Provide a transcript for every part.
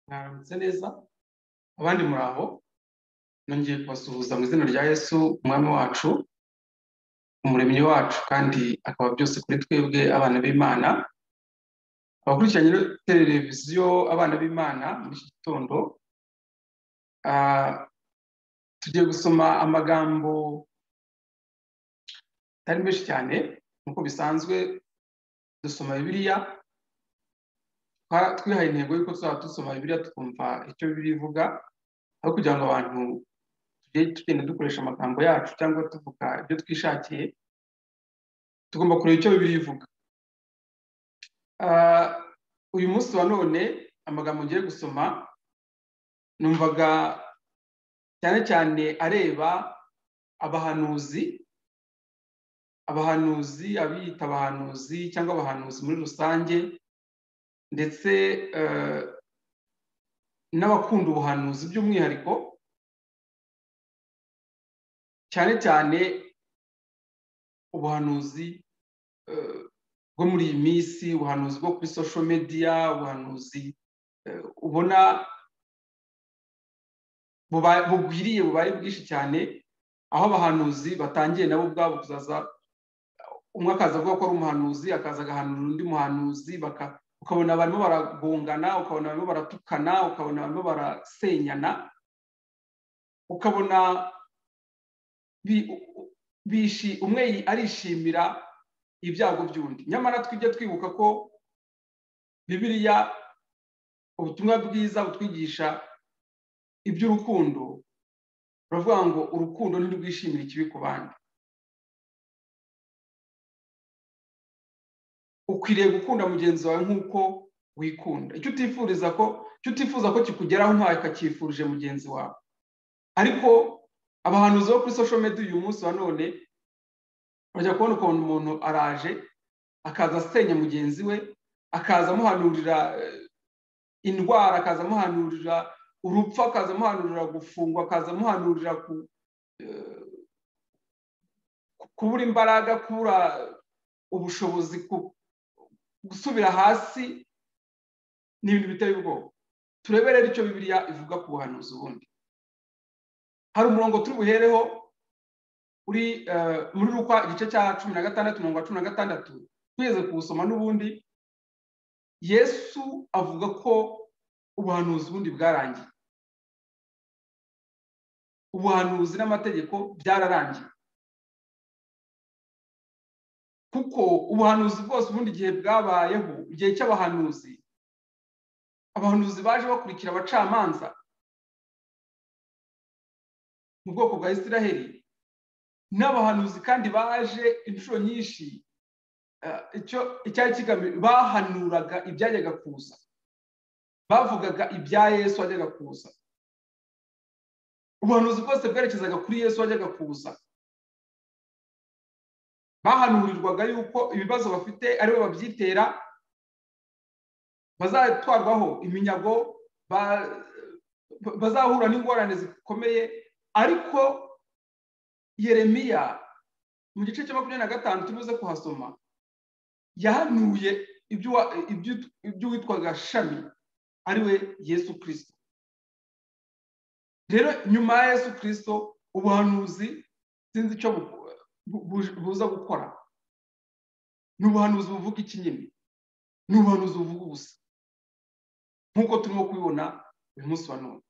mwaramutse neza abandi muri aho nongeye kubasuhuza mu izina rya yesu umwami wacu umuremyi wacu kandi akaba byose kuri twebwe abana b'imana abakurikiranye televiziyo abana b'imana muri iki gitondo tugiye gusoma amagambo atari menshi cyane nk'uko bisanzwe dusoma bibiliya twihaye intego y'uko tuzaba dusoma bibiliya tukumva icyo bibiliya ivuga aho kugira ngo abantu tujye tugenda dukoresha amagambo yacu cyangwa tuvuga ibyo twishakiye tugomba kureba icyo bibiliya ivuga uyu munsi wa none amagambo ngiye gusoma numvaga cyane cyane areba abahanuzi abahanuzi abiyita abahanuzi cyangwa abahanuzi muri rusange ndetse n'abakunda ubuhanuzi by'umwihariko cyane cyane ubuhanuzi bwo muri iyi minsi ubuhanuzi bwo kuri social media ubuhanuzi ubona bugwiriye bubaye bwinshi cyane aho abahanuzi batangiye nabo ubwabo kuzaza umwe akaza avuga ko ari umuhanuzi akaza agahanura undi muhanuzi ukabona barimo baragongana ukabona barimo baratukana ukabona barimo barasenyana ukabona umwe arishimira ibyago by'undi nyamara twibye twibuka ko bibiriya ubutumwa bwiza butwigisha iby'urukundo baravuga ngo urukundo ntirwishimire ikibi ku bandi ukwiriye gukunda mugenzi wawe nk'uko wikunda icyo utifuriza ko icyo utifuza ko kikugeraho ntawe kakifurije mugenzi wawe ariko abahanuzi bo kuri social media uyu munsi wa none bajya kubona ukuntu umuntu araje akaza asenya mugenzi we akaza amuhanurira indwara akaza amuhanurira urupfu akaza amuhanurira gufungwa akaza amuhanurira kubura imbaraga kubura ubushobozi gusubira hasi ni ibintu biteye ubwoba turebe rero icyo bibiliya ivuga ku buhanuzi ubundi hari umurongo turi buhereho uri muri rukwa igice cya cumi na gatandatu mirongo cumi na gatandatu twigeze kuwusoma n'ubundi yesu avuga ko ubuhanuzi ubundi bwarangiye ubuhanuzi n'amategeko byararangiye kuko ubuhanuzi bwose ubundi igihe bwabayeho igihe cy'abahanuzi abahanuzi baje bakurikira abacamanza mu bwoko bwa isiraheli n'abahanuzi kandi baje inshuro nyinshi icyari kigamije bahanuraga ibyajyaga kuza bavugaga ibya yesu wajyaga kuza ubuhanuzi bwose bwerekezaga kuri yesu wajyaga kuza bahanurirwaga yuko ibibazo bafite aribo babyitera bazatwarwaho iminyago bazahura n'ingorane zikomeye ariko yeremiya mu gice cya makumyabiri na gatanu tubuze kuhasoma yahanuye iby'uwitwaga shami ariwe yesu kirisito rero nyuma ya yesu kirisito ubuhanuzi sinzi icyo buza gukora ni ubuhanuzi buvuga iki nyine ni ubuhanuzi buvuga ubusa nk'uko turimo kubibona uyu munsi wa none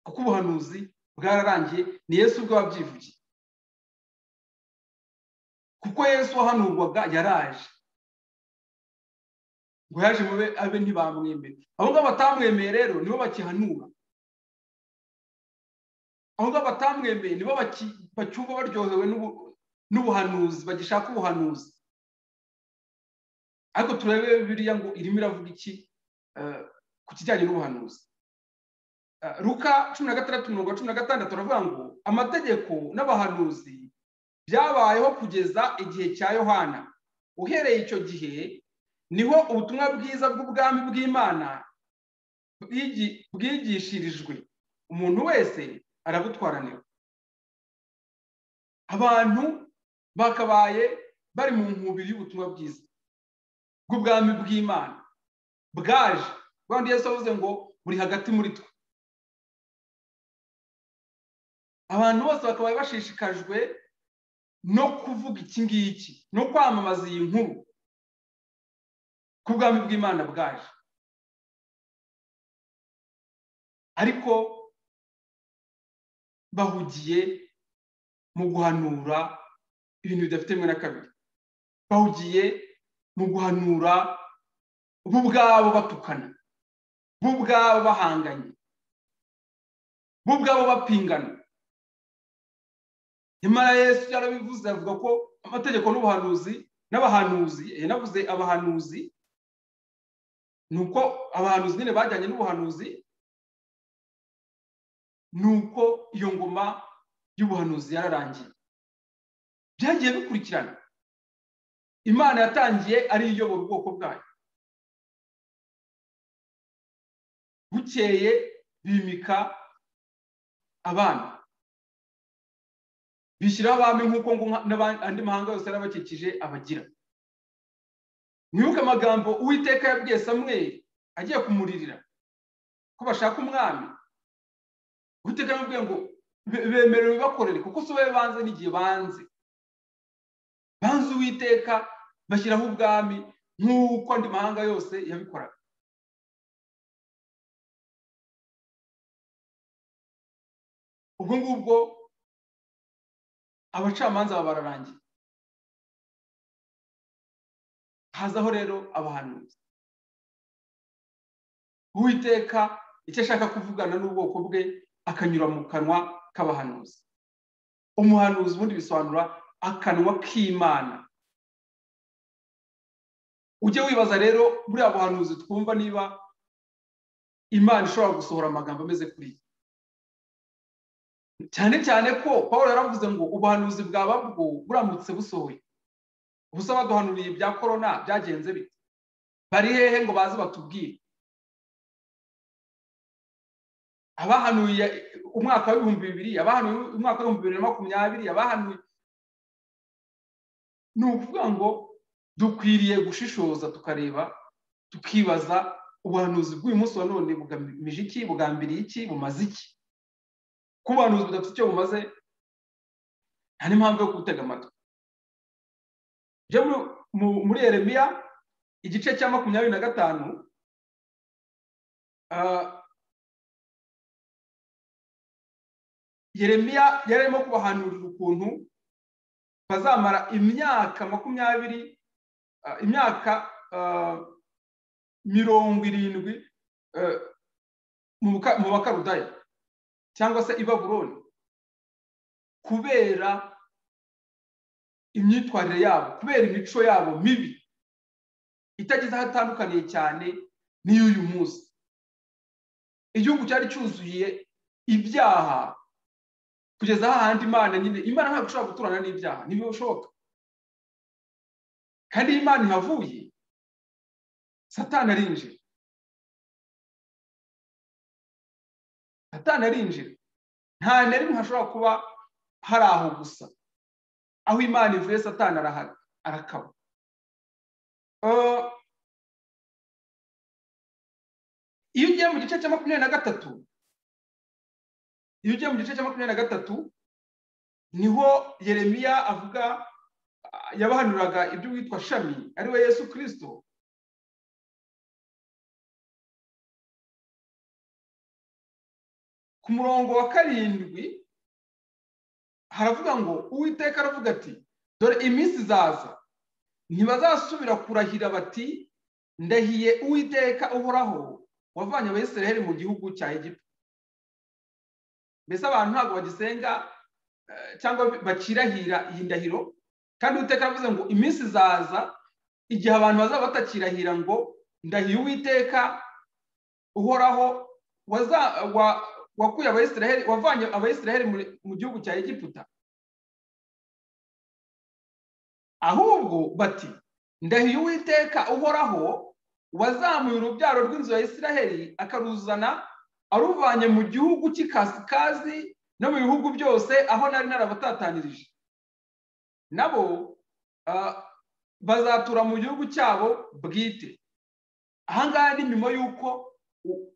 kuko ubuhanuzi bwararangiye ni yesu ubwo wabyivugiye kuko yesu wahanurwaga yaraje ngo yaje mube abe ntibamwemere abo ngabo batamwemeye rero nibo bakihanura abo ngabo batamwemeye nibo bacyumva baryohewe n'ubuhanuzi bagishaka ubuhanuzi ariko turebe biriya ngo irimo iravuga iki ku kijyanye n'ubuhanuzi ruka cumi na gatandatu mirongo cumi na gatandatu aravuga ngo amategeko n'abahanuzi byabayeho kugeza igihe cya yohana uhereye icyo gihe niho ubutumwa bwiza bw'ubwami bw'imana bwigishirijwe umuntu wese arabutwaranira abantu bakabaye bari mu nkubiri y'ubutumwa bwiza bw'ubwami bw'imana bwaje rwanda yesu avuze ngo buri hagati muri twe abantu bose bakaba bashishikajwe no kuvuga iki ngiki no kwamamaza iyi nkuru ku bwami bw'imana bwaje ariko bahugiye mu guhanura ibintu bidafite rimwe na kabiri bahugiye mu guhanura bo ubwabo batukana bo ubwabo bahanganye bo ubwabo bapingana nyamara yesu yarabivuze avuga ko amategeko n'ubuhanuzi n'abahanuzi yanavuze abahanuzi ni uko abahanuzi nyine bajyanye n'ubuhanuzi ni uko iyo ngoma y'ubuhanuzi yararangiye byagiye bikurikirana imana yatangiye ari iyobora ubwoko bwayo bukeye bimika abana bishyiraho abami nk'uko andi mahanga yose yarabakikije abagira mwibuke amagambo uwiteka yabwiye samweri agiye kumuririra ko bashaka umwami uwiteka yamubwiye ngo bemerewe bakorere kuko si wowe banze n'igihe banze banze uwiteka bashyiraho ubwami nk'uko andi mahanga yose yabikoraga ubwo ngubwo abacamanza baba bararangiye hazaho rero abahanuzi uwiteka icyo ashaka kuvugana n'ubwoko bwe akanyura mu kanwa k'abahanuzi umuhanuzi ubundi bisobanura akanwa k'imana ujye wibaza rero buriya buhanuzi twumva niba imana ishobora gusohora amagambo ameze kuriya cyane cyane ko paul yaravuze ngo ubuhanuzi bwaba bwo buramutse busohoye ubusa baduhanuriye ibya korona byagenze bite bari hehe ngo baze batubwire abahanuye umwaka w'ibihumbi bibiri abahanuye umwaka w'ibihumbi bibiri na makumyabiri abahanuye ni ukuvuga ngo dukwiriye gushishoza tukareba tukibaza ubuhanuzi bw'uyu munsi wa none bugamije iki bugambiriye iki bumaze iki kuba abantu budafite icyo bumaze nta n'impamvu yo gutega amatwi muri eremiya igice cya makumyabiri na gatanu yeremiya yari arimo kubahanurira ukuntu bazamara imyaka makumyabiri imyaka mirongo irindwi mu bakarudaya cyangwa se i baburoni kubera imyitwarire yabo kubera imico yabo mibi itagize aho atandukaniye cyane n'iy'uyu munsi igihugu cyari cyuzuye ibyaha kugeza ahandi imana nyine imana ntabwo ishobora guturana n'ibyaha ntibishoboka kandi iyo imana ihavuye satani arinjira satani arinjira nta na rimwe hashobora kuba hari aho gusa aho imana ivuye satani arakaba iyo ugiye mu gice cya makumyabiri na gatatu iyo ugiye mu gice cya makumyabiri na gatatu niho yeremiya avuga yabahanuraga iby'uwitwa shami ariwe yesu kirisito ku murongo wa karindwi haravuga ngo uwiteka aravuga ati dore iminsi izaza ntibazasubira kurahira bati ndahiye uwiteka uhoraho wavanye abisiraheli mu gihugu cya egiputa mbese abantu ntabwo bagisenga cyangwa bakirahira iyi ndahiro kandi uwiteka aravuze ngo iminsi izaza igihe abantu bazaba batakirahira ngo ndahiye uwiteka uhoraho wakuye abayisiraheli wavanye abayisiraheli mu gihugu cya egiputa ahubwo bati ndahiye uwiteka uhoraho wazamuye urubyaro rw'inzu ya isiraheli akaruzana aruvanye mu gihugu cy'ikasikazi no mu bihugu byose aho nari narabatatanirije nabo bazatura mu gihugu cyabo bwite ahangaha ni nyuma y'uko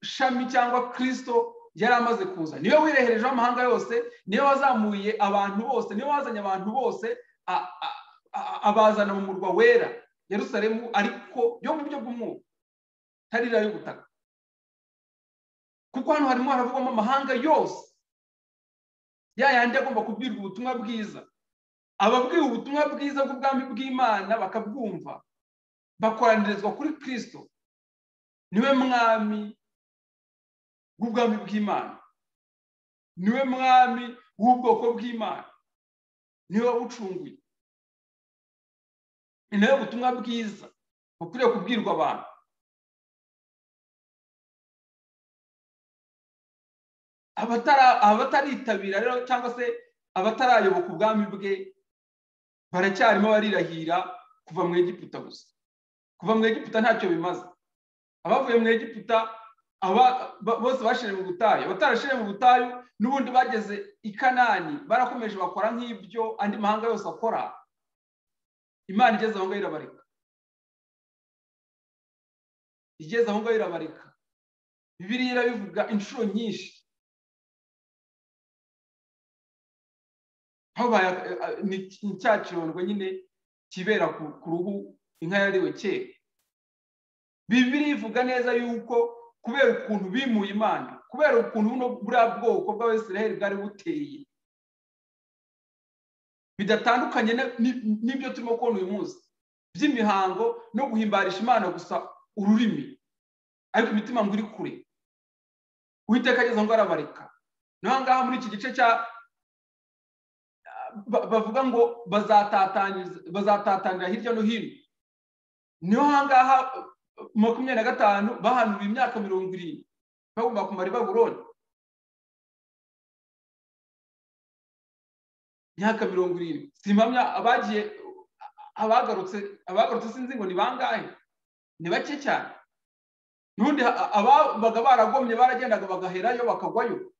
shami cyangwa kirisito yari amaze kuza niwe wireherejeho amahanga yose niwe wazamuye abantu bose niwe wazanye abantu bose abazana mu murwa wera Yerusalemu ariko yo mu buryo bw'umwuka tarira y'ubutaka kuko hano harimo haravugwamo amahanga yose ya yandi agomba kubwirwa ubutumwa bwiza ababwiwe ubutumwa bwiza bw'ubwami bw'imana bakabwumva bakoranirizwa kuri kirisito niwe mwami bw'ubwami bw'imana niwe mwami w'ubwoko bw'imana niwe wabucunguye ni nawe butumwa bwiza bukwiriye kubwirwa abantu abataritabira rero cyangwa se abatarayoboka ubwami bwe baracyarimo barirahira kuva mu egiputa gusa kuva mu egiputa ntacyo bimaze abavuye mu egiputa bose bashije mu butayu abatarashije mu butayu n'ubundi bageze i kanani barakomeje bakora nk'ibyo andi mahanga yose akora imana igeze aho ngaho irabarika igeze aho ngaho irabarika bibiriya irabivuga inshuro nyinshi ni cya kirondwe nyine kibera ku ruhu inka yariwe kera bibiri ivuga neza yuko kubera ukuntu bimuye imana kubera ukuntu buno buriya bwoko bw'abasiraheli bwari buteye bidatandukanye n'ibyo turimo kubona uyu munsi by'imihango no guhimbarisha imana gusa ururimi ariko imitima ngo iri kure uwiteka ageze ngo arabareka naho ngaha muri iki gice cya bavuga ngo bazatatangira hirya no hino niho ahangaha makumyabiri na gatanu bahanuriwe imyaka mirongo irindwi bagomba kumara i baburoni imyaka mirongo irindwi si impamya abagiye abagarutse abagarutse sinzi ngo ni bangahe ni bake cyane n'ubundi ababaga baragomye baragendaga bagaherayo bakagwayo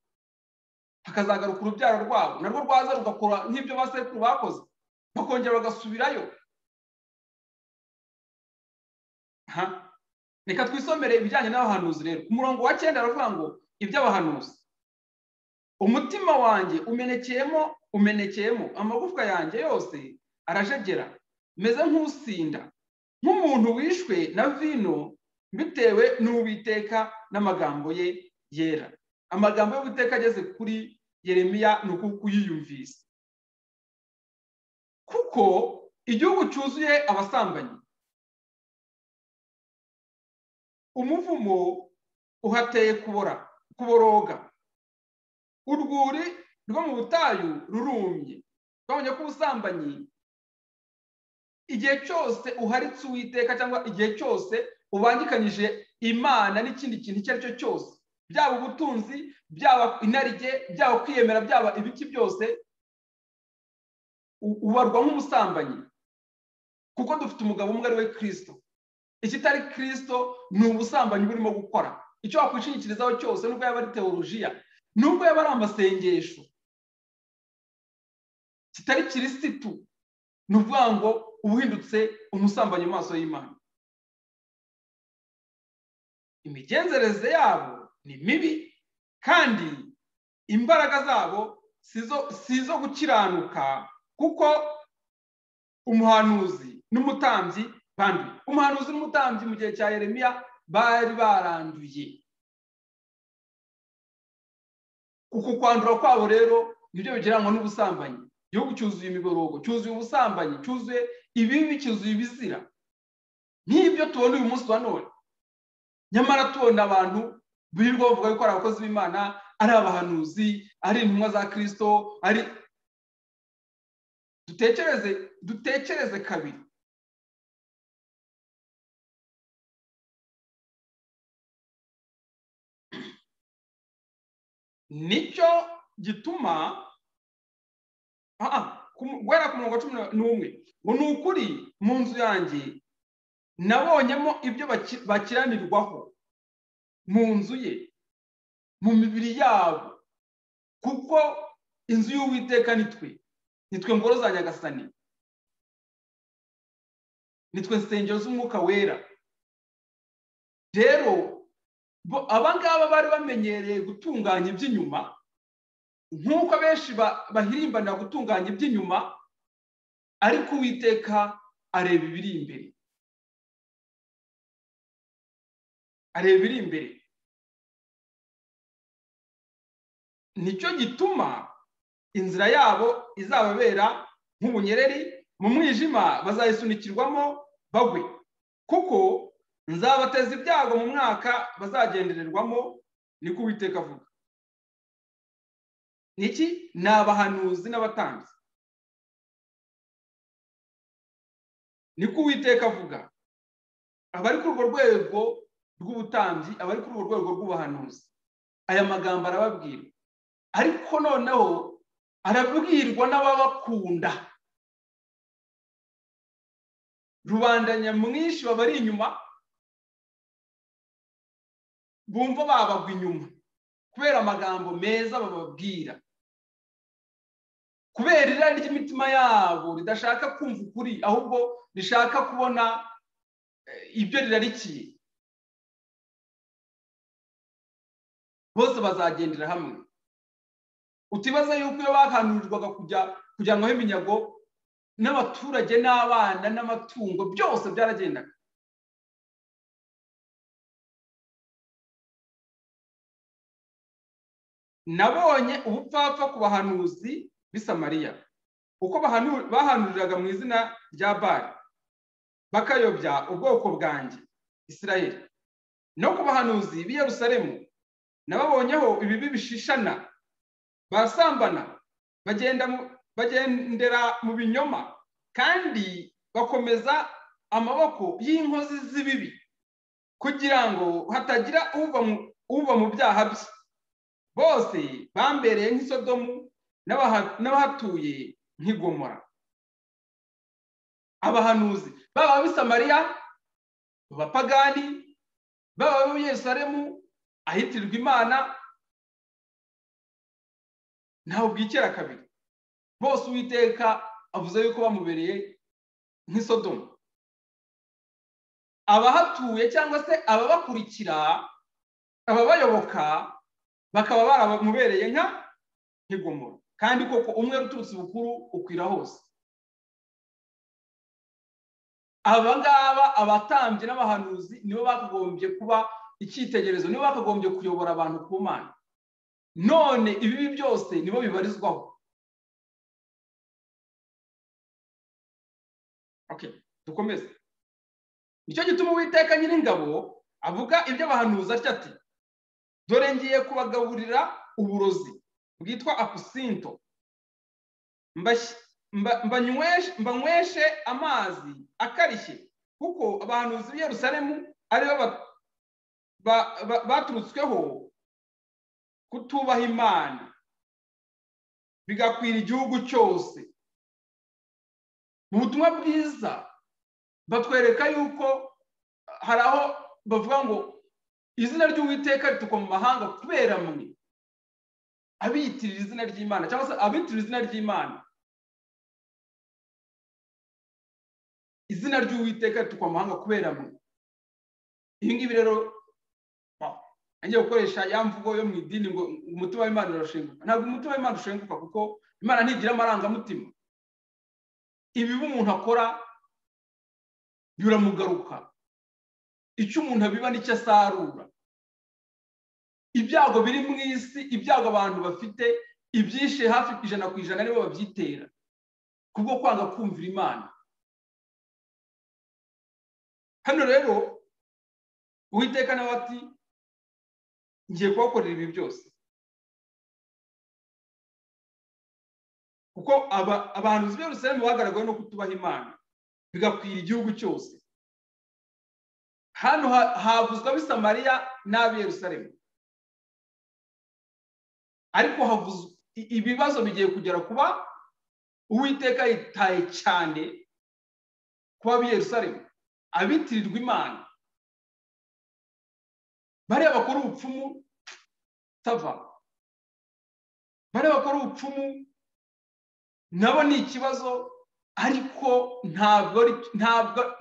hakazagaruka urubyaro rwabo narwo rwaza rugakora nk'ibyo basekuru bakoze bakongera bagasubirayo reka twisomere ibijyanye n'abahanuzi rero ku murongo wa cyenda aravuga ngo iby'abahanuzi umutima wanjye umenekeyemo umenekeyemo amagufwa yanjye yose arajegera meze nk'usinda nk'umuntu wishwe na vino bitewe n'uwiteka n'amagambo ye yera amagambo y'uwiteka ageze kuri yeremiya ni ukuyiyumvise kuko igihugu cyuzuye abasambanyi umuvumo uhateye kubora kuboroga urwuri rwo mu butayu rurumye twabonye ko ubusambanyi igihe cyose uharitse uwiteka cyangwa igihe cyose ubangikanyije imana n'ikindi kintu icyo ari cyo cyose byaba ubutunzi byaba inarijye byaba kwiyemera byaba ibiki byose ubarwa nk'umusambanyi kuko dufite umugabo umwe ari we kirisito ikitari kirisito ni ubusambanyi burimo gukora icyo wakwishingikirizaho cyose nubwo yaba ari teolojiya nubwo yaba ari amasengesho kitari kirisitu ni ukuvuga ngo ubuhindutse umusambanyi mu maso y'imana imigenzereze yabo ni mibi kandi imbaraga zabo si izo gukiranuka kuko umuhanuzi n'umutambyi banduye umuhanuzi n'umutambyi mu gihe cya Yeremiya bari baranduye uku kwandura kwabo rero nibyo bigereranywa n'ubusambanyi igihugu cyuzuye imiborogo cyuzuye ubusambanyi cyuzuye ibibi cyuzuye ibizira nk'ibyo tubona uyu munsi wa none nyamara tubona abantu birirwa bavuga yuko ari abakozi b'imana ari abahanuzi ari intumwa za kirisito ari dutekereze dutekereze kabiri nicyo gituma guhera ku murongo cumi n'umwe ngo ni ukuri mu nzu yanjye nabonyemo ibyo bakiranirwaho mu nzu ye mu mibiri yabo kuko inzu y'uwiteka nitwe nitwe ngoro za nyagasani nitwe nsengero z'umwuka wera rero abangaba bari bamenyereye gutunganya iby'inyuma nk'uko benshi bahirimbanira gutunganya iby'inyuma ariko uwiteka areba ibiri imbere areba ibiri imbere nicyo gituma inzira yabo izababera nk'ubunyereri mu mwijima bazayisunikirwamo bagwe kuko nzabateza ibyago mu mwaka bazagendererwamo niko uwiteka avuga niki ni abahanuzi n'abatanzi niko uwiteka avuga abari kuri urwo rwego rw'ubutambyi abari kuri urwo rwego rw'ubuhanuzi aya magambo arababwira ariko noneho arabwirwa n'ababakunda rubanda nyamwinshi babari inyuma bumva babagwa inyuma kubera amagambo meza bababwira kubera irari ry'imitima yabo ridashaka kumva ukuri ahubwo rishaka kubona ibyo rirarikiye bose bazagendera hamwe utibaza yuko iyo bakanurirwaga kujya kujyanwaho iminyago n'abaturage n'abana n'amatungo byose byaragendaga nabonye ubupfapfa ku bahanuzi b'isamariya uko bahanuriraga mu izina rya bari bakayobya ubwoko bwanjye isirayeli no ku bahanuzi b'i Yerusalemu nababonyeho ibibi bishishana basambana bagendera mu binyoma kandi bakomeza amaboko y'inkozi z'ibibi kugira ngo hatagira uva mu byaha bye bose bambereye nk'isodomu n'abahatuye nk'igomora abahanuzi baba abisamariya abapagani baba ab'abanyesalemu ahitirwa imana ntawe bwikera kabiri bose uwiteka avuze yuko bamubereye nk'isodomu abahatuye cyangwa se ababakurikira ababayoboka bakaba baramubereye nka nk'igomora kandi koko umwe uturutse bukuru ukwira hose aba ngaba abatambyi n'abahanuzi nibo bakagombye kuba icyitegererezo nibo bakagombye kuyobora abantu ku mana none ibibi byose nibo bibarizwaho dukomeze nicyo gituma uwiteka nyiringabo avuga ibyo abahanuzi atya ati dore ngiye kubagaburira uburozi bwitwa apusinto mbanyweshe amazi akarishye kuko abahanuzi b'i Yerusalemu aribo baturutsweho kutubaha imana bigakwira igihugu cyose mu butumwa bwiza batwereka yuko hari aho bavuga ngo izina ry'uwiteka ritukwa mu mahanga kubera mwe abiyitirira izina ry'imana cyangwa se abiyitirira izina ry'imana izina ry'uwiteka ritukwa mu mahanga kubera mwe ibi ngibi rero ngiye gukoresha ya mvugo yo mu idini ngo umutima w'imana urashenguka ntabwo umutima w'imana ushenguka kuko imana ntigira amarangamutima ibibi umuntu akora biramugaruka icyo umuntu abiba nicyo asarura ibyago biri mu isi ibyago abantu bafite ibyishe hafi ku ijana ku ijana nibo babyitera kubwo kwanga kumvira imana hano rero uwiteka nawe ati ngiye kubakorera ibi byose kuko abantu bose bagaragaye no kutubaha imana bigakwira igihugu cyose hano havuzwe ab'i samariya n'ab'i yerusalemu ariko havuzwe ibibazo bigiye kugera kuba uwiteka yitaye cyane kuba ab'i yerusalemu abitirirwa imana bariya bakora ubupfumu tava bariya bakora ubupfumu nabo ni ikibazo ariko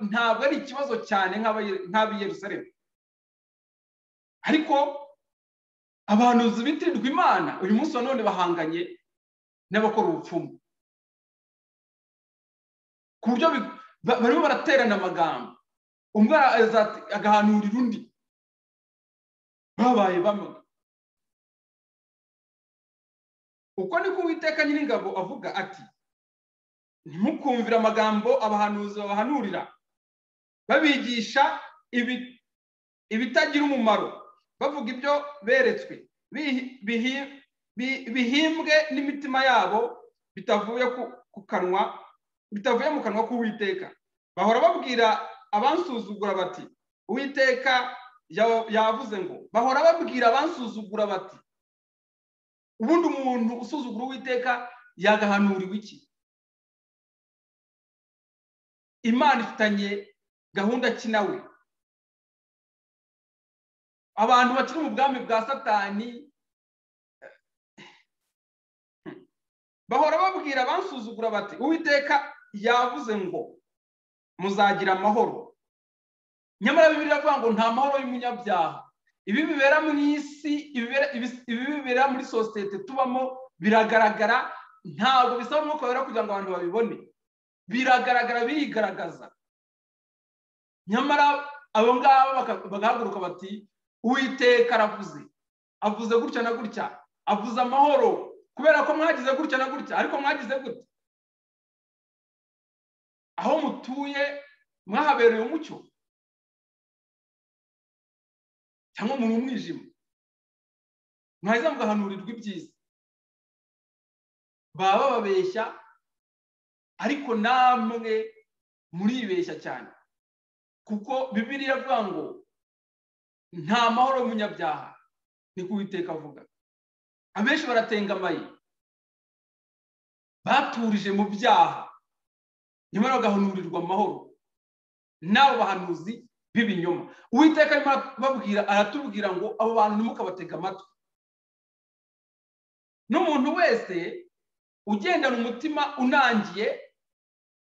ntabwo ari ikibazo cyane nk'ab'i yerusalemu ariko abantu bitirirwa imana uyu munsi wa none bahanganye n'abakora ubupfumu ku buryo barimo baraterana amagambo umwe agahanurira undi babaye bamwe uko niko uwiteka nyir'ingabo avuga ati ntimukumvire amagambo abahanuzi babahanurira babigisha ibitagira umumaro bavuga ibyo beretswe bihimbwe n'imitima yabo bitavuye ku kanwa bitavuye mu kanwa k'uwiteka bahora babwira abansuzugura bati uwiteka yavuze ngo bahora babwira abansuzugura bati ubundi umuntu usuzugura uwiteka yagahanuriwe iki imana ifitanye gahunda ki nawe abantu bakiri mu bwami bwa satani bahora babwira abansuzugura bati uwiteka yavuze ngo muzagira amahoro nyamara bibiri iravuga ngo nta mahoro y'umunyabyaha ibi bibera mu isi ibi bibera muri sosiyete tubamo biragaragara ntabwo bisaba umwuka wera kugira ngo abantu babibone biragaragara birigaragaza nyamara abo ngabo bagahaguruka bati uwiteka aravuze avuze gutya na gutya avuze amahoro kubera ko mwagize gutya na gutya ariko mwagize gutya aho mutuye mwahabereye umucyo cyangwa muri umwijima mwaheza mugahanurirwa ibyiza baba bababeshya ariko namwe muribeshya cyane kuko bibiri iravuga ngo nta mahoro y'umunyabyaha ni kuwiteka avuga abenshi baratengamaye baturije mu byaha nyamara bagahanurirwa amahoro n'abo bahanuzi b'ibinyoma uwiteka arimo babwira aratubwira ngo abo bantu ntimukabatega amatwi n'umuntu wese ugendana umutima unangiye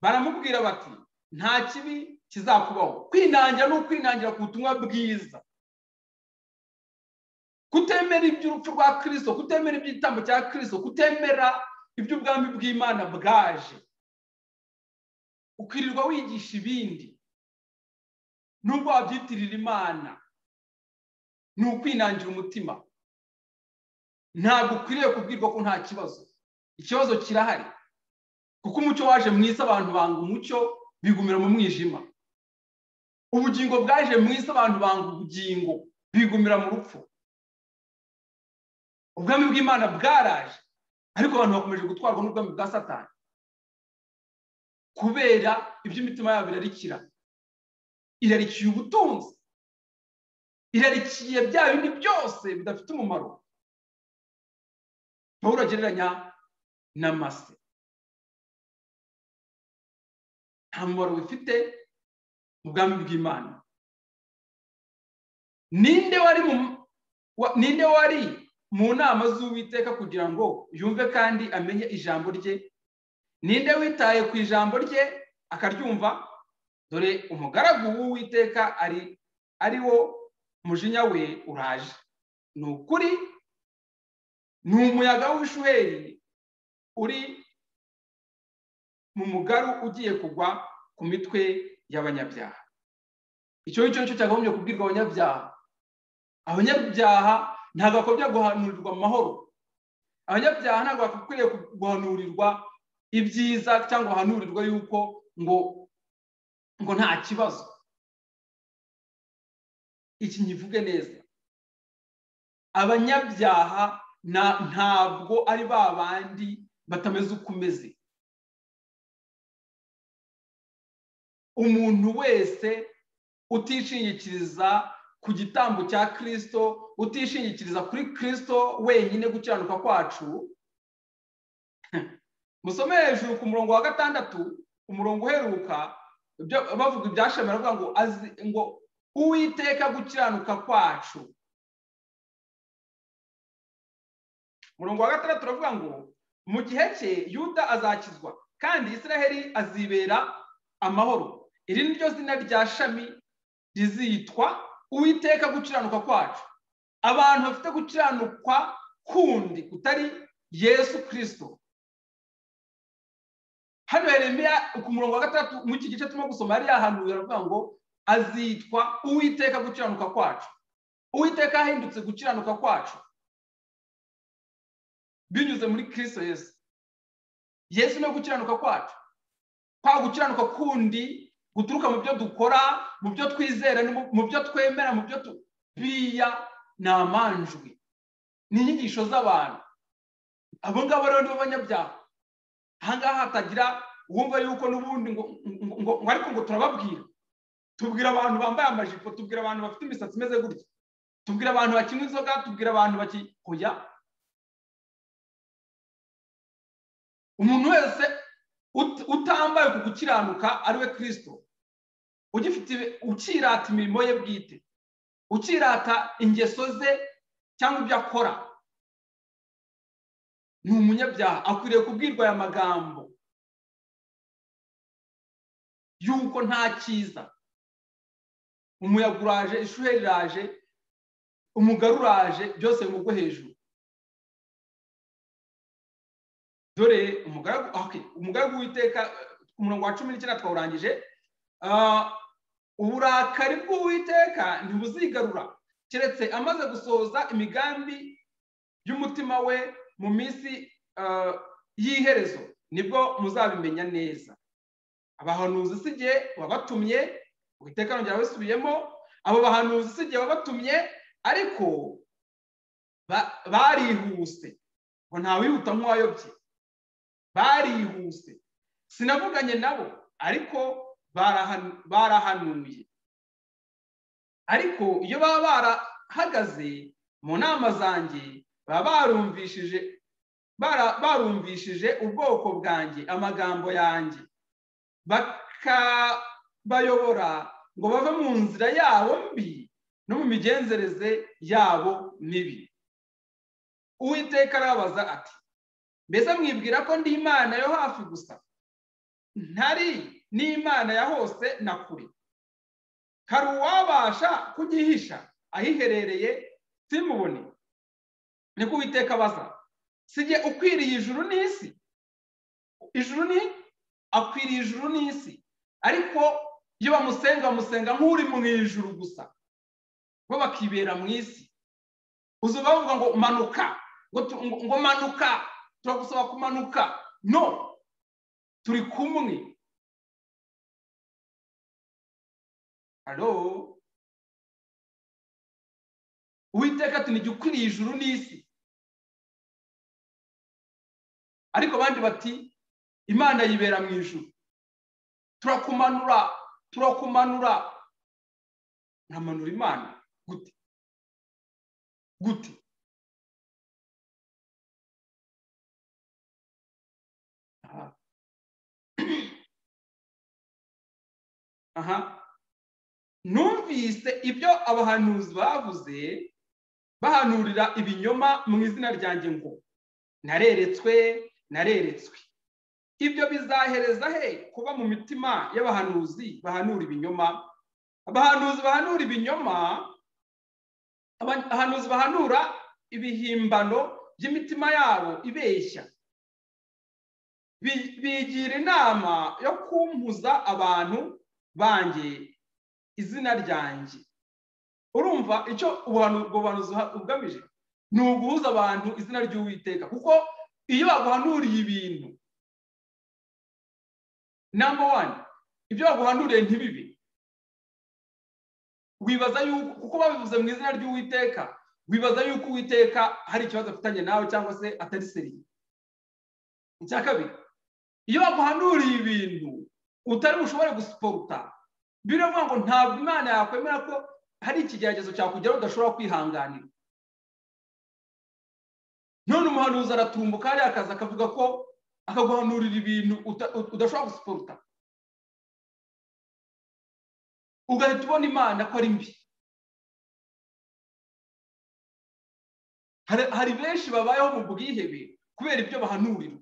baramubwira bati nta kibi kizakubaho kwinangira ni ukwinangira ku butumwa bwiza kutemera iby'urupfu rwa kirisito kutemera iby'igitambo cya kirisito kutemera iby'ubwami bw'imana bwaje ukirirwa wigisha ibindi nubwo wabyitirira imana ni ukwinangira umutima ntabwo ukwiriye kubwirwa ko nta kibazo ikibazo kirahari kuko umucyo waje mu isi abantu banga umucyo bigumira mu mwijima ubugingo bwaje mu isi abantu banga ubugingo bigumira mu rupfu ubwami bw'imana bwaraje ariko abantu bakomeje gutwarwa n'ubwami bwa satani kubera iby'imitima yabo irarikira irarikiye ubutunzi irarikiye bya bindi byose bidafite umumaro pawulo agereranya na mase nta mumaro bifite mu bwami bw'imana ninde wari ninde wari mu nama z'uwiteka kugira ngo yumve kandi amenye ijambo rye ninde witaye ku ijambo rye akaryumva dore umugaragu w'uwiteka ari ari wo mujinya we uraje ni ukuri ni umuyaga w'ishuheri uri mu mugaru ugiye kugwa ku mitwe y'abanyabyaha icyo ngicyo nicyo cyakagombye kubwirwa abanyabyaha abanyabyaha ntabwo bakwiye guhanurirwa amahoro abanyabyaha ntabwo bakwiriye guhanurirwa ibyiza cyangwa bahanurirwa yuko ngo ngo nta kibazo iki nkivuge neza abanyabyaha ntabwo ari ba bandi batameze uko umeze umuntu wese utishingikiriza ku gitambo cya kirisito utishingikiriza kuri kirisito wenyine gukiranuka kwacu musome hejuru ku murongo wa gatandatu umurongo uheruka bavuga ibyashami baravuga ngo azi ngo uwiteka gukiranuka kwacu umurongo wa gatandatu uravuga ngo mu gihe cye yuda azakizwa kandi israheli azibera amahoro iri ni ryo zina rya shami rizitwa uwiteka gukiranuka kwacu abantu bafite gukiranukwa kundi kutari yesu kirisito hano heremera ku murongo wa gatandatu muri iki gice turimo gusoma yari yahanuye aravuga ngo azitwa uwiteka gukiranuka kwacu uwiteka ahindutse gukiranuka kwacu binyuze muri kirisito yesu yesu niwe gukiranuka kwacu kwa gukiranuka kundi guturuka mu byo dukora mu byo twizera mu byo twemera mu byo biya ni amanjwi ni inyigisho z'abantu abo ngabo rero ni bo banyabyaha ahangaha hatagira uwumva yuko n'ubundi ngo ariko ngo turababwira tubwira abantu bambaye amajipo tubwira abantu bafite imisatsi imeze gutya tubwira abantu bakinywa inzoga tubwira abantu bakikuya umuntu wese utambaye ku gukiranuka ariwe kirisito ukirata imirimo ye bwite ukirata ingeso ze cyangwa ibyo akora ni umunyabyaha akwiriye kubwirwa aya magambo yuko nta cyiza umuyaga uraje ishuheri iraje umugari uraje byose bimugwe hejuru dore umugaragu w'iteka ku murongo wa cumi n'icyenda twawurangije uburakari bw'uwiteka ntibuzigarura keretse amaze gusohoza imigambi y'umutima we mu minsi y'iherezo nibwo muzabimenya neza abahanuzi si igihe wabatumye uwiteka nongera wisubiyemo abo bahanuzi si igihe wabatumye ariko barihuse ngo ntawihuta nk'uwayobye barihuse sinavuganye nabo ariko barahanuye ariko iyo baba barahagaze mu nama zanjye baba barumvishije barumvishije ubwoko bwanjye amagambo yanjye bakabayobora ngo bave mu nzira yabo mbi no mu migenzereze yabo mibi uwiteka arababaza ati mbese mwibwira ko ndi imana yo hafi gusa ntari n'imana ya hose na kure hari uwabasha kugihisha ahiherereye simubone niko uwiteka abaza sijye ukwiriye ijuru n'isi ijuru ni akwiriye ijuru n'isi ariko iyo bamusenga bamusenga nk'uri mu ijuru gusa bo bakibera mu isi uzi bavuga ngo manuka ngo manuka turagusaba kumanuka no turi kumwe halo uwiteka tunijya ukwiriye ijuru n'isi ariko abandi bati imana yibera mu ijuru turakumanura turakumanura ntamanura imana gute gute aha numvise ibyo abahanuzi bavuze bahanurira ibinyoma mu izina ryanjye ngo nareretswe nareretswe ibyo bizahereza he kuba mu mitima y'abahanuzi bahanura ibinyoma abahanuzi bahanura ibinyoma abahanuzi bahanura ibihimbano by'imitima yabo ibeshya bigira inama yo kumpuza abantu banjye izina ryanjye urumva icyo ubuhanuzi bugamije ni uguhuza abantu izina ry'uwiteka kuko iyo baguhanuriye ibintu namba wani ibyo baguhanuriye ntibibe wibaza yuko kuko babivuze mu izina ry'uwiteka wibaza yuko uwiteka hari ikibazo afitanye nawe cyangwa se atari seriye icya kabiri iyo baguhanuriye ibintu utari bushobore gusiporuta biravuga ngo ntabwo imana yakwemera ko hari ikigeragezo cyakugeraho udashobora kwihanganira none umuhanuzi aratumbuka hariya akazi akavuga ko akaguhanurira ibintu udashobora gusiporuta ugahita ubona imana ko ari mbi hari benshi babayeho mu bwihebe kubera ibyo bahanurira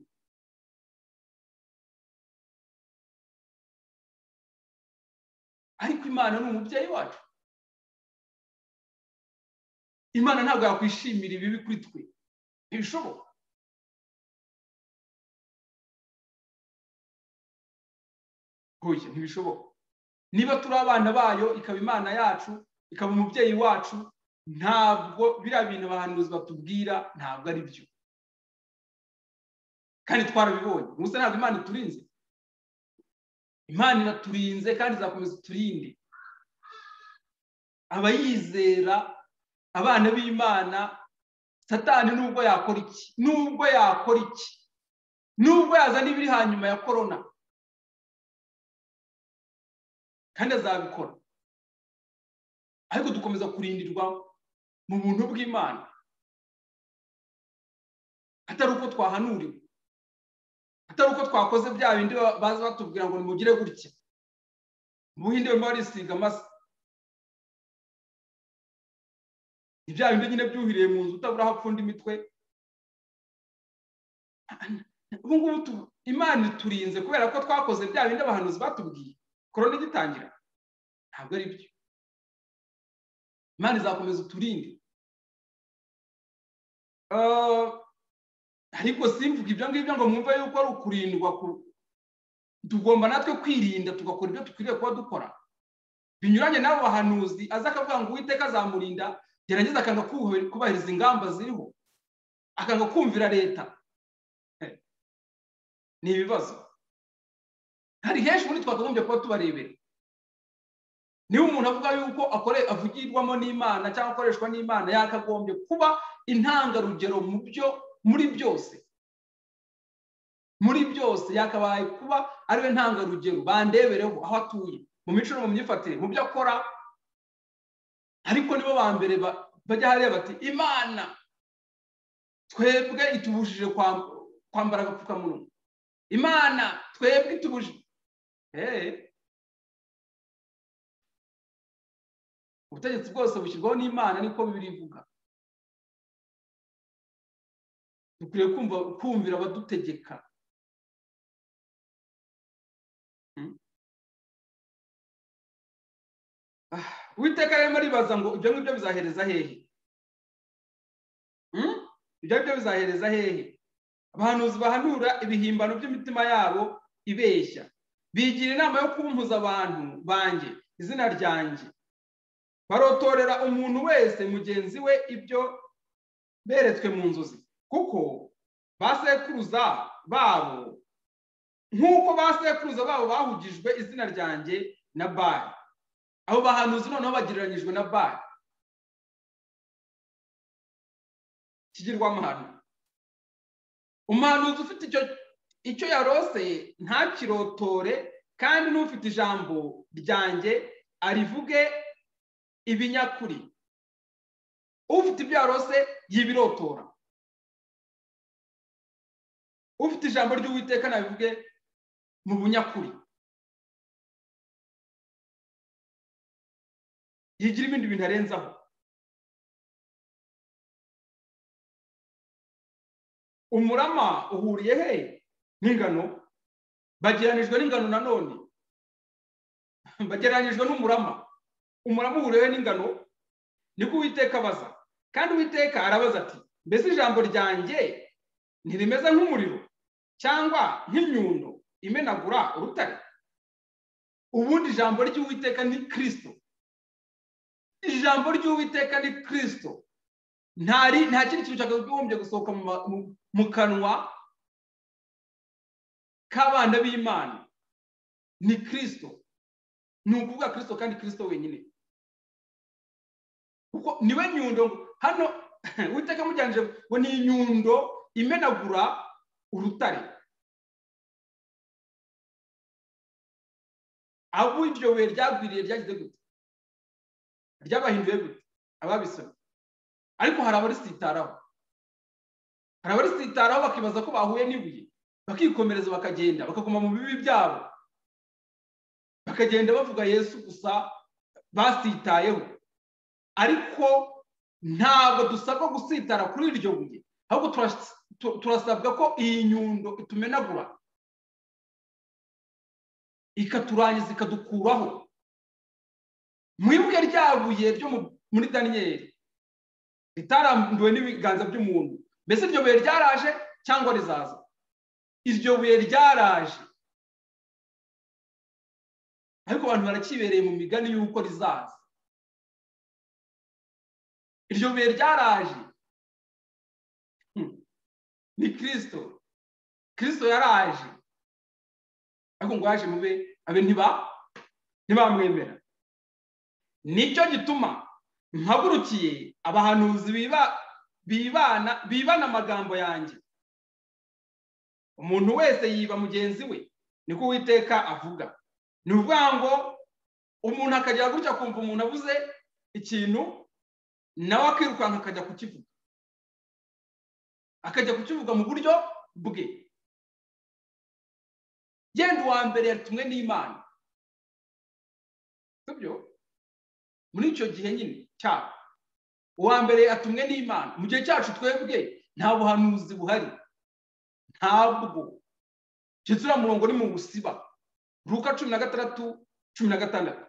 ariko imana ni umubyeyi wacu imana ntabwo yakwishimira ibibi kuri twe ntibishoboka huye ntibishoboka niba turi abana bayo ikaba imana yacu ikaba umubyeyi wacu ntabwo biriya bintu abahanuzi batubwira ntabwo ari byo kandi twarabibonye gusa ntabwo imana iturinze imana iraturinze kandi izakomeza iturinde abayizera abana b'imana satani nubwo yakora iki nubwo yakora iki nubwo yazana ibiri hanyuma ya korona kandi azabikora ariko dukomeza kurindirwa mu buntu bw'imana atari uko twahanuriwe atari uko twakoze bya bindi baza batubwira ngo nimugire gutya ubuhinde barimo barisiga amase ibya bindi nyine byuhiriye mu nzu utabura hapfunda imitwe ubu ngubu imana iturinze kubera ko twakoze bya bindi abahanuzi batubwiye korona igitangira ntabwo ari byo imana izakomeza uturinde ariko simvuga ibyo ngibyo ngo mwumve yuko ari ukurindwa tugomba natwe kwirinda tugakora ibyo dukwiriye kuba dukora binyuranye n'abo bahanuzi aza akavuga ngo uwiteka azamurinda gerageza akanga kubahiriza ingamba ziriho akanga kumvira leta ni ibibazo hari henshi muri twakagombye kuba tubarebera niba umuntu avuga yuko avugirwamo n'imana cyangwa akoreshwa n'imana yakagombye kuba intangarugero mu byo muri byose muri byose yakabaye kuba ariwe ntangarugero bandebereho aho atuye mu mico no mu myifatire mu byo akora ariko nibo ba mbere bajya hariya bati imana twebwe itubujije kwambara agapfukamunwa imana twebwe itubujije ubutegetsi bwose bushyirwaho n'imana niko bibiri ivuga dukwiriye kumvira abadutegeka witeka rero aribaza ngo ibyo ngibyo bizahereza hehe ibyo ngibyo bizahereza hehe abahanuzi bahanura ibihimbano by'imitima yabo ibeshya bigira inama yo kumpuza abantu banjye izina ryanjye barotorera umuntu wese mugenzi we ibyo beretswe mu nzozi kuko basekuruza babo nk'uko basekuruza babo bahugijwe izina ryanjye na bari abo bahanuzi noneho bagereranyijwe na bari kigirwamahano umuhanuzi ufite icyo icyo yarose ntakirotore kandi n'ufite ijambo ryanjye arivuge ibinyakuri ufite ibyo yarose yibirotora ufite ijambo ry'uwiteka nabivuge mu bunyakuri yigira ibindi bintu arenzaho umurama uhuriye he n'ingano bageranijwe n'ingano nanone bageranijwe n'umurama umurama uhuriye n'ingano niko uwiteka abaza kandi uwiteka arabaza ati mbese ijambo ryanjye ntirimeze nk'umuriro cyangwa nk'imyundo imenagura urutare ubundi ijambo ry'uwiteka ni kirisito ijambo ry'uwiteka ni kirisito nta kindi kintu cyakagombye gusohoka mu kanwa k'abana b'imana ni kirisito ni ukuvuga kirisito kandi kirisito wenyine kuko niwe nyundo hano uwiteka amujyanije ngo ni inyundo imenagura urutare aho iryo buye ryagwiriye ryagize gute ryabahinduye gute ababisomye ariko hari abarisitaraho hari abarisitaraho bakibaza ko bahuye n'ibuye bakikomereza bakagenda bakaguma mu bibi byabo bakagenda bavuga yesu gusa basitayeho ariko ntabwo dusabwa gusitara kuri iryo buye ahubwo turasabwa ko iyi nyundo itumenagura ikaturangiza ikadukuraho mu ibuye ryabuye ryo muri daniyeli ritarambuwe n'ibiganza by'umuntu mbese iryo buye ryaraje cyangwa rizaza iryo buye ryaraje ariko abantu barakibereye mu migani y'uko rizaza iryo buye ryaraje ni kirisito kirisito yaraje ariko ngo yaje mube abe ntibamwemera nicyo gituma mpagurukiye abahanuzi bibana bibana amagambo yanjye umuntu wese yiba mugenzi we niko uwiteka avuga ni ukuvuga ngo umuntu akajya gutya akumva umuntu avuze ikintu nawe akirukanka akajya kukivuga akajya kukivuga mu buryo bwe genda uwa mbere yatumwe n'imana sibyo muri icyo gihe nyine cyabo uwa mbere yatumwe n'imana mu gihe cyacu twebwe nta buhanuzi buhari ntabwo uriya murongo ni mu busiba ruka cumi na gatandatu cumi na gatandatu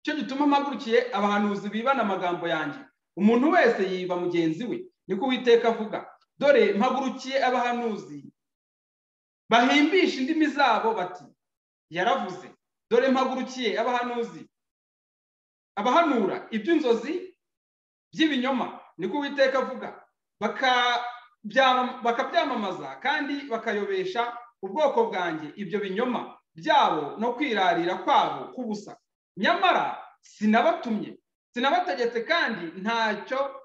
icyo gituma mpagurukiye abahanuzi bibana amagambo yanjye umuntu wese yiba mugenzi we niko uwiteka avuga dore mpagurukiye abahanuzi bahimbisha indimi zabo bati yaravuze dore mpagurukiye abahanuzi abahanura iby'inzozi by'ibinyoma niko uwiteka avuga bakabyamamaza kandi bakayobesha ubwoko bwanjye ibyo binyoma byabo no kwirarira kwabo k'ubusa nyamara sinabatumye sinabategetse kandi ntacyo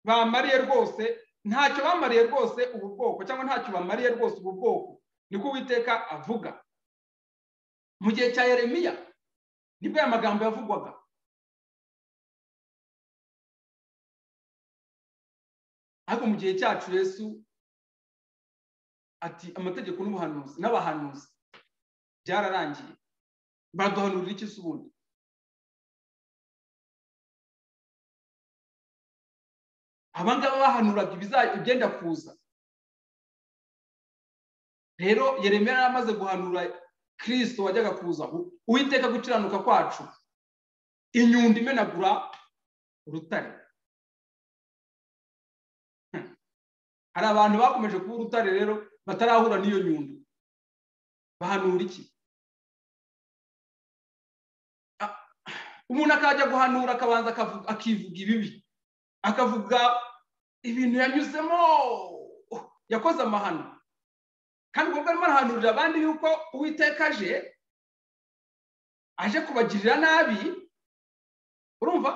bamariye rwose ntacyo bamariye rwose ubu bwoko cyangwa ntacyo bamariye rwose ubu bwoko niko uwiteka avuga mu gihe cya Yeremiya nibwo aya magambo yavugwaga ariko mu gihe cyacu Yesu ati amategeko n'ubuhanuzi n'abahanuzi byararangiye baraduhanurira iki se ubundi abangaba bahanuraga ibyenda kuza rero Yeremiya yari amaze guhanura kirisito wajyaga kuza uwiteka gukiranuka kwacu inyundo imenagura urutare hari abantu bakomeje kuba urutare rero batarahura n'iyo nyundo bahanura iki umuntu akajya guhanura akabanza akivuga ibibi akavuga ibintu yanyuzemo yakoze amahano kandi ubwo arimo arahanurira abandi yuko uwiteka aje aje kubagirira nabi urumva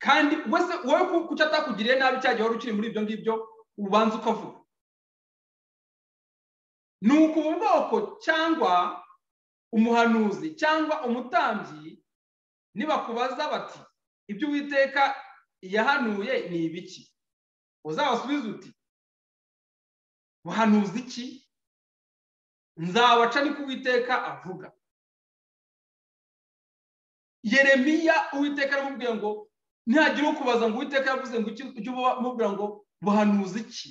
kandi wese wowe kucyo atakugiriye nabi cyagiye wari ukiri muri ibyo ngibyo ubanza ukavuga ni uku ubu bwoko cyangwa umuhanuzi cyangwa umutambyi nibakubaza bati ibyo uwiteka yahanuye ni ibiki uzabasubiza uti buhanuzi iki nzabaca niko uwiteka avuga yeremiya uwiteka aramubwira ngo ntihagira ukubaza ngo uwiteka yavuze ngo ujye umubwira ngo buhanuzi iki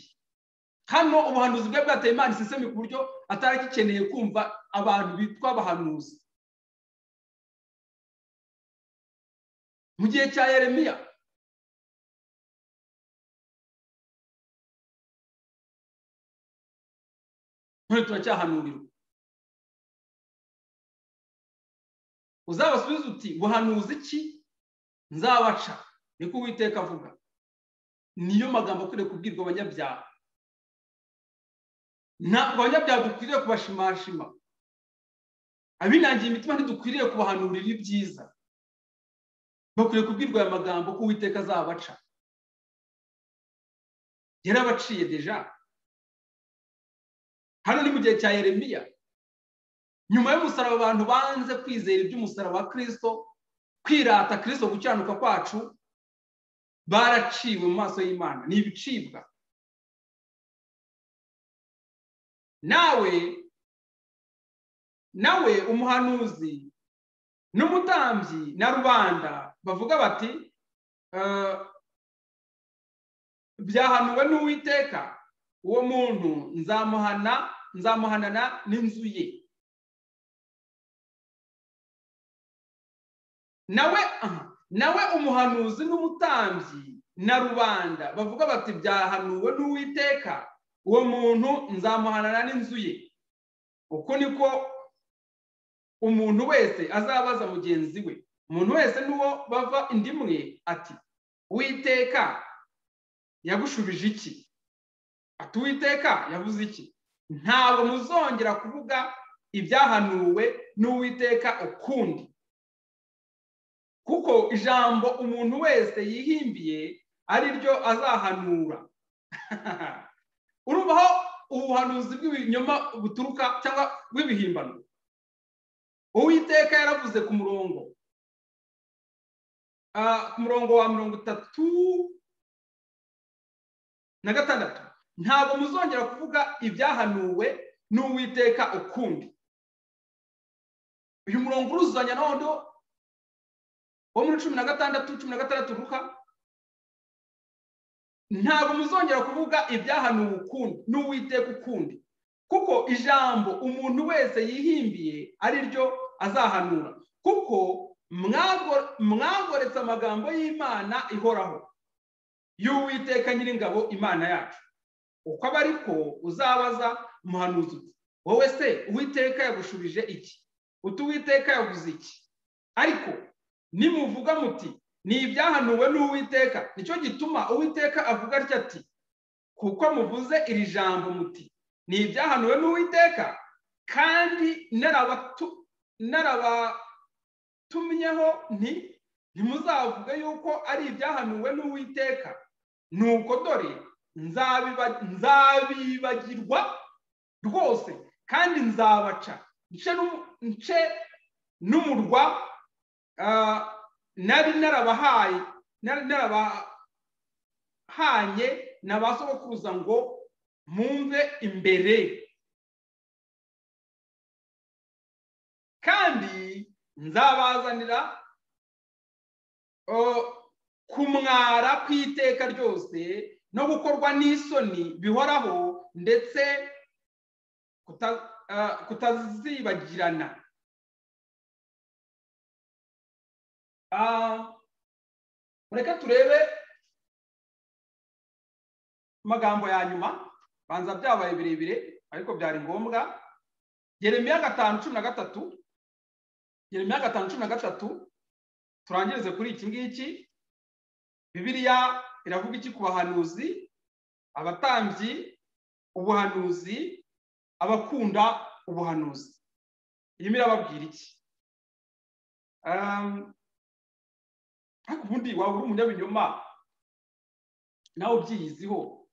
hano ubuhanuzi bwe bwateye imana isesemi ku buryo atari agikeneye kumva abantu bitwa abahanuzi mu gihe cya yeremiya none turacyahanurirwa uzabasubiza uti buhanuzi iki nzabaca niko uwiteka avuga niyo magambo akwiriye kubwirwa abanyabyaha ntabwo abanyabyaha dukwiriye kubashimashima abinangiye imitima ntidukwiriye kubahanurira ibyiza bakwiriye kubwirwa aya magambo ko uwiteka azabaca yarabaciye deja hano ni mu gihe cya Yeremiya nyuma y'umusaraba abantu banze kwizera iby'umusaraba wa kirisito kwirata kirisito gukiranuka kwacu baraciwe mu maso y'imana ni ibicibwa nawe nawe umuhanuzi n'umutambyi na rubanda bavuga bati byahanuwe n'uwiteka uwo muntu nzamuhana nzamuhanana n'inzu ye nawe nawe umuhanuzi n'umutambyi na rubanda bavuga bati byahanuwe n'uwiteka uwo muntu nzamuhanana n'inzu ye uko niko umuntu wese azabaza mugenzi we umuntu wese n'uwo bava indi imwe ati witeka yagushubije iki ati uwiteka yavuze iki ntabwo muzongera kuvuga ibyahanuwe n'uwiteka ukundi kuko ijambo umuntu wese yihimbiye ari ryo azahanura urubaho ubuhanuzi bw'ibinyoma buturuka cyangwa bw'ibihimbano uwiteka yaravuze ku murongo ku murongo wa mirongo itatu na gatandatu ntabwo muzongera kuvuga ibyahanuwe n'uwiteka ukundi uyu murongo uruzuzanya noneho wo muri cumi na gatandatu cumi na gatandatu ruka ntabwo muzongera kuvuga ibyahanuwe ukundi n'uwiteka ukundi kuko ijambo umuntu wese yihimbiye ari ryo azahanura kuko mwagoretse amagambo y'imana ihoraho y'uwiteka nyir'ingabo imana yacu uko aba ariko uzabaza muhanuzi wowe se uwiteka yagushubije iki uti uwiteka yaguze iki ariko nimuvuga muti ni ibyahanuwe n'uwiteka nicyo gituma uwiteka avuga atya ati kuko muvuze iri jambo muti ni ibyahanuwe n'uwiteka kandi narabatumyeho nti ntimuzavuge yuko ari ibyahanuwe n'uwiteka nuko dore nzabibagirwa rwose kandi nzabaca nce n'umurwa nari narabahaye nari narabahanye na ba sogokuruza ngo mwumve imbere kandi nzabazanira kumwara ku iteka ryose no gukorwa n'isoni bihoraho ndetse kutazibagirana reka turebe amagambo ya nyuma banza byabaye birebire ariko byari ngombwa geremiya gatanu cumi na gatatu geremiya gatanu cumi na gatatu turangirize kuri iki ngiki bibiriya iravuga iki ku bahanuzi abatambyi ubuhanuzi abakunda ubuhanuzi irimo irababwira iki ariko ubundi waba uri umunyabinyoma nawe ubyiyiziho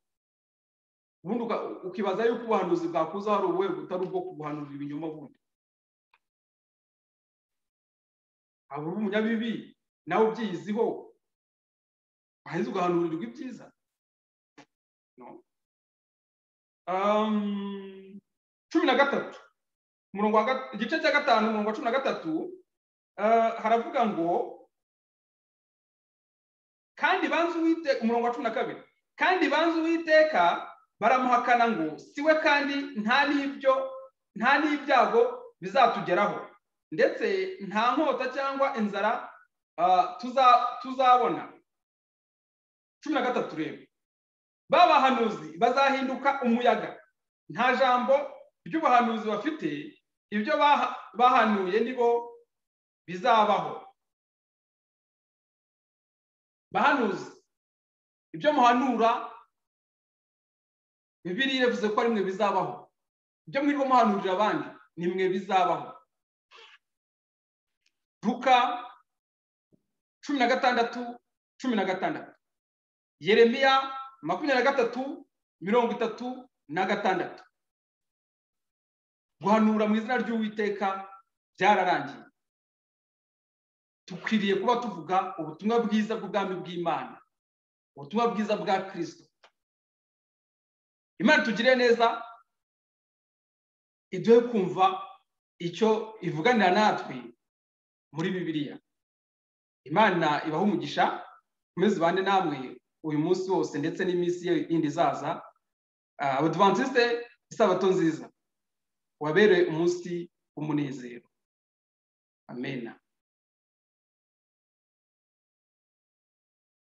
ubundi ukibaza yuko ubuhanuzi bwakuza hari ubuhe butari ubwo kubuhanurira ibinyoma bundi waba uri umunyabibi nawe ubyiyiziho waheze ugahanurirwa ibyiza cumi na gatatu igice cya gatanu umurongo wa cumi na gatatu haravuga ngo kandi banze uwiteka umurongo wa cumi na kabiri kandi banze uwiteka baramuhakana ngo siwe kandi nta n'ibyo nta n'ibyago bizatugeraho ndetse nta nkota cyangwa inzara tuzabona cumi na gatatu rero babahanuzi bazahinduka umuyaga nta jambo ry'ubuhanuzi bafite ibyo bahanuye nibo bizabaho bahanuzi ibyo muhanura bibiri yavuze ko ari mwe bizabaho ibyo mwirwa muhanurira abandi ni mwe bizabaho ruka cumi na gatandatu cumi na gatandatu yeremiya makumyabiri na gatatu mirongo itatu na gatandatu guhanura mu izina ry'uwiteka byararangiye dukwiriye kuba tuvuga ubutumwa bwiza bw'ubwami bw'imana ubutumwa bwiza bwa kirisito imana tugire neza iduhe kumva icyo ivuganira natwe muri bibiliya imana ibaha umugisha mukomeze bande namwe uyu munsi wose ndetse n'iminsi yindi izaza abadivantisite isabato nziza wabereye umunsi w'umunezero amena